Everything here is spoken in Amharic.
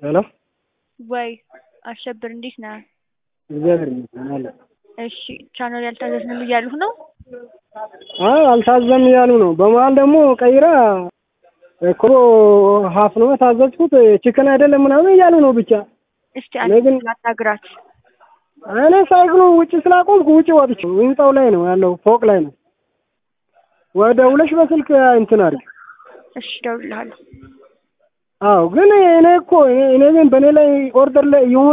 ሄሎ ወይ አሸብር እንዴት ነህ? እግዚአብሔር ይመስገን አለ። እሺ ቻናል ያልታዘዝንም እያሉህ ነው? አዎ አልታዘም እያሉ ነው። በመሀል ደግሞ ቀይራ እኮ ሀፍ ነው የታዘዝኩት ቺክን አይደለም ምናምን እያሉ ነው። ብቻ እስቲ እኔ ግን አናግራት። እኔ ሳይክሉ ውጭ ስላቆምኩ ውጭ ወጥቼ ህንጻው ላይ ነው ያለው፣ ፎቅ ላይ ነው። ወደ ውለሽ በስልክ እንትን አድርግ። እሺ እደውልልሃለሁ። አዎ ግን እኔ እኮ እኔ ግን በእኔ ላይ ኦርደር ላይ